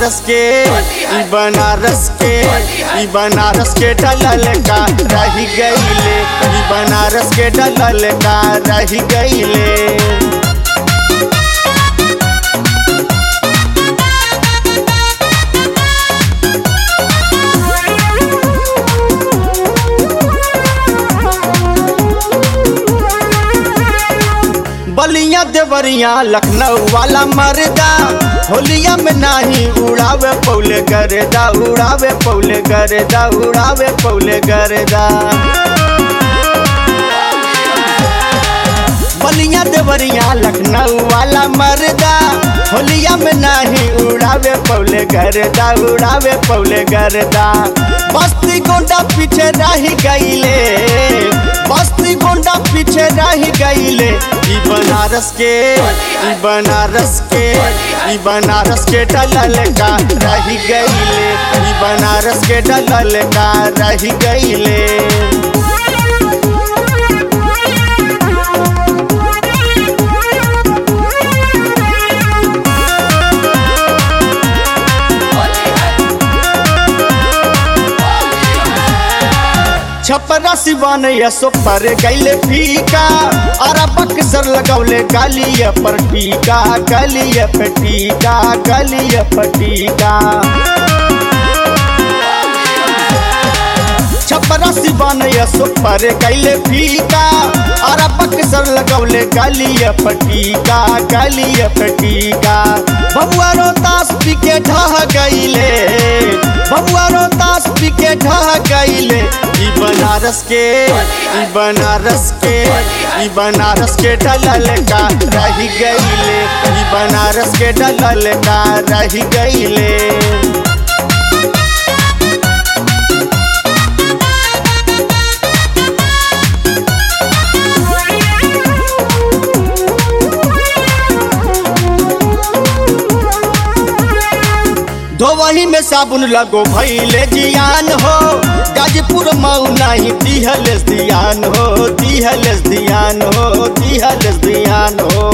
बनारस के ई बनारस के ई बनारस के डलल का रही गईले ई बनारस के डलल का रही गईले बलिया देवरिया लखनऊ वाला मरदा होलिया में नाही उड़ावे पौले गरेदा उड़ावे पौले गरेदा उड़ावे पौले गरेदा बलिया देवरिया लखनऊ वाला मरदा होलिया में नाही उड़ावे पौले गरेदा उड़ावे पौले गरेदा बस्ती गोंडा पीछे रही गईले बस्ती गोंडा पीछे रही गईले ई बनारस के ई बनारस के ई बनारस के डलल का रही गईले ई बनारस के डलल का रही गईले छपरा सिवान यसो पर गैले फीका और बक्सर लगौले गालिया पर टीका गलिया पे टीका गलिया पर टीका छपरा सिवान यसो पर गैले फीका और बक्सर लगौले गालिया पर टीका गलिया पे टीका बबुआ रोतास पी के ढह गईले बबुआ रोतास पी के ढह गईले ई बनारस के ई बनारस के ई बनारस के डलल का रही गईले ई बनारस के डलल का रही गईले धोवही में साबुन लगो भैले जियान हो गाजीपुर मऊ नहीं दिहलेस दियान हो दिहलेस दियान हो दिहलेस दियान हो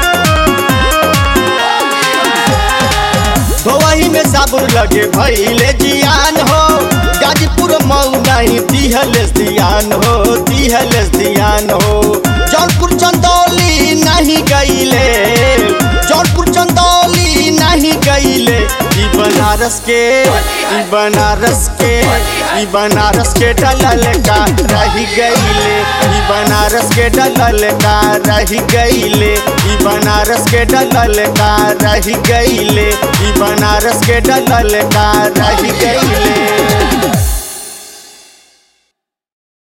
धोवही में साबुन लगे भैले जियान हो गाजीपुर मऊ नहीं दिहलेस दियान हो दिहलेस दियान हो जौनपुर चंदौली नहीं गईले जौनपुर चंदौली नहीं गईले ई बनारस के ई बनारस के ई बनारस के डलल का रही गईले ई बनारस के डलल का रही गईले ई बनारस के डलल का रही गईले ई बनारस के डलल का रही गईले